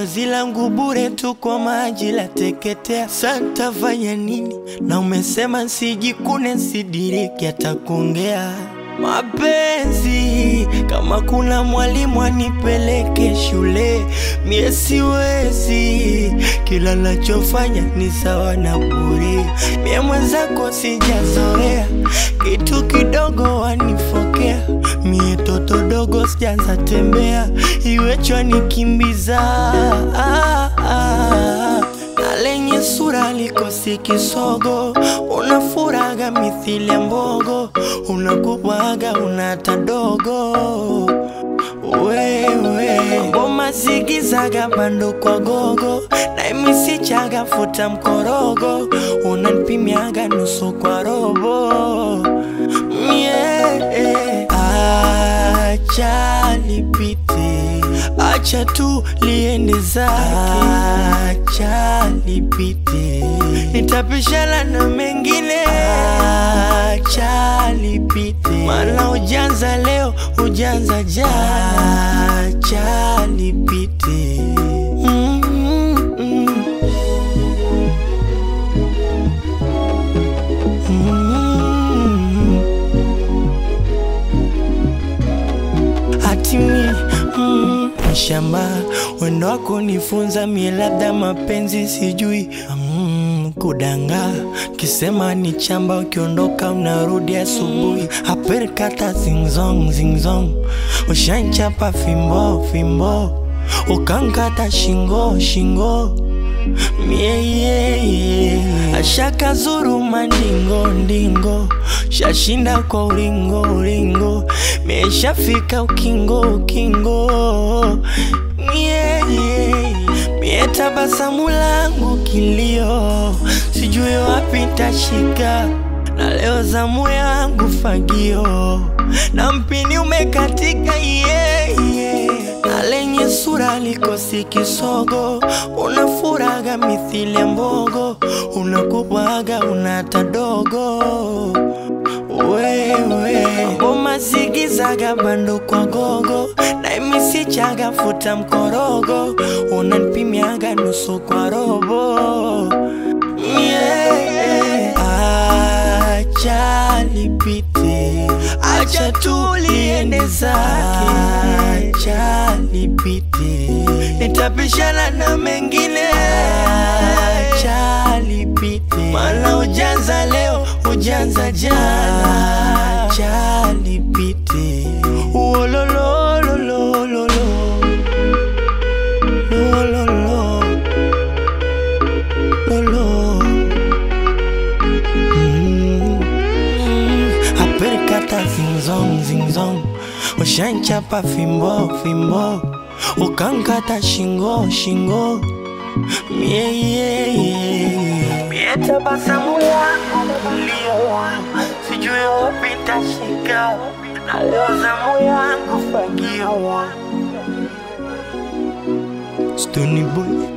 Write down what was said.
chozi langu bure tu kwa maji la teketea. Santa fanya nini? Na umesema sijikune, sidiriki hata kuongea mapenzi. Kama kuna mwalimu anipeleke shule, mie siwezi. Kila nachofanya ni sawa na bure, mie mwenzako sijazoea, kitu kidogo wanifokea. Mie toto dogo sijaanza tembea, iwechwa nikimbiza ah, ah. Na lenye sura likosi kisogo, unafuraga mithili ya mbogo, unakubwaga unata dogo wewe ngoma zigizaga bando kwa gogo na imisichaga futa mkorogo unanipimiaga nusu kwa robo mie acha lipite acha tu liende zake acha lipite nitapishana na mengine acha lipite maana ujanza leo ujanza jana acha lipite mm, mm, mm. hatimi mm, shamba wendo wako nifunza mie labda mapenzi sijui mm, kudanga kisema ni chamba ukiondoka unarudi asubuhi aperkata zingzong zingzong ushanchapa fimbo fimbo ukankata shingo shingo mieyeye ashaka zuru mandingo ndingo shashinda kwa ulingo ulingo mieshafika ukingo ukingo mieyeye mie tabasamu langu kilio sijui wapi tashika na leo zamu yangu fagio na mpini umekatika yeah, yeah. na lenye sura likosi kisogo unafuraga mithili ya mbogo unakubwaga unata dogo wewe ngoma zigizaga bando kwa gogo na imisichaga futa mkorogo unanipimiaga nusu kwa robo yeah. acha lipite acha tu liende zake acha lipite nitapishana na mengine acha lipite maana ujanza leo ujanza jana acha lipite uolololololo lololo lolo Mm, mm, aperkata zingzong zingzong ushanchapa fimbo fimbo ukankata shingo shingo mieyeye mie tabasamu langu kulio sijui wapi tashika na leo zamu yangu fagio Stony boy